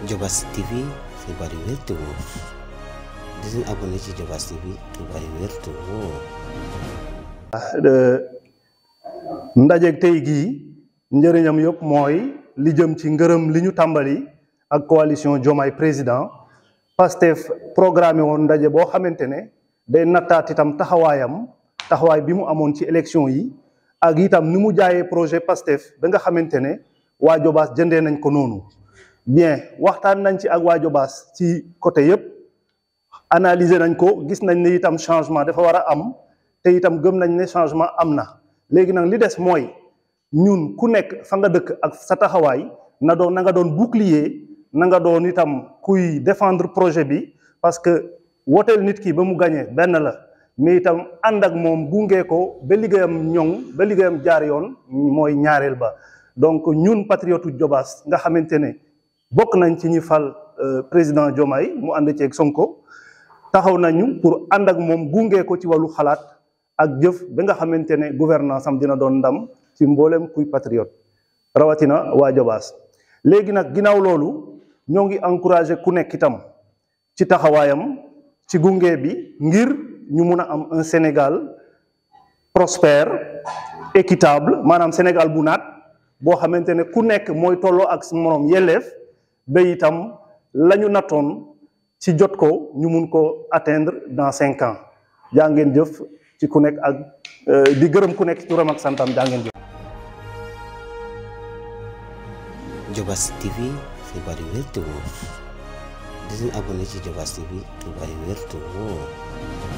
Diobass TV xibaar yu wér te wóor di leen abonné ci Diobass TV xibaar yu wér te wóor. ndajeeg tey gii njëriñam yëpp mooy li jëm ci ngërëm li ñu tàmbali ak coalition Diomaye président Pastef programmé woon ndaje boo xamante ne day nattaat itam taxawaayam taxawaay bi mu amoon ci élection yi ak itam ni mu jaayee projet Pastef ba nga xamante ne waa Diobass jëndee nañ ko noonu bien waxtaan nañ ci ak waa Diobass ci côté yëpp analyser nañ ko gis nañ ne itam changement dafa war a am te itam gëm nañ ne changement am na léegi nag li des mooy ñun ku nekk fa nga dëkk ak sa taxawaay na doon na nga doon bouclier na nga doon itam kuy défendre projet bi parce que woteel nit ki ba mu gañee benn la mais itam ànd ak moom gunge ko ba liggéeyam ñoŋ ba liggéeyam jaar yoon mooy ñaareel ba donc ñun patriote Diobass nga xamante ne bokk nañ ci ñi fal président Diomaye mu ànd ceeg Sonko taxaw nañu pour ànd ak moom gunge ko ci wàllu xalaat ak jëf ba nga xamante ne gouvernance am dina doon ndam ci mboolem kuy patriote rawatina waa Diobass léegi nag ginnaaw loolu ñoo ngi encouragé ku nekk itam ci taxawaayam ci gunge bi ngir ñu mun a am un Sénégal prospère équitable maanaam Sénégal bu naat boo xamante ne ku nekk mooy tolloo ak su moroom yelleef ba itam la ñu nattoon ci jot ko ñu mun ko atteindre dans cinq ans jaa ngeen jëf ci ku nekk ak di gërëm ku nekk turam ak santam jaa ngeen jëf. Diobass TV xibaar yu wér te wóor di leen abonné ci Diobass TV xibaar yu wér te wóor.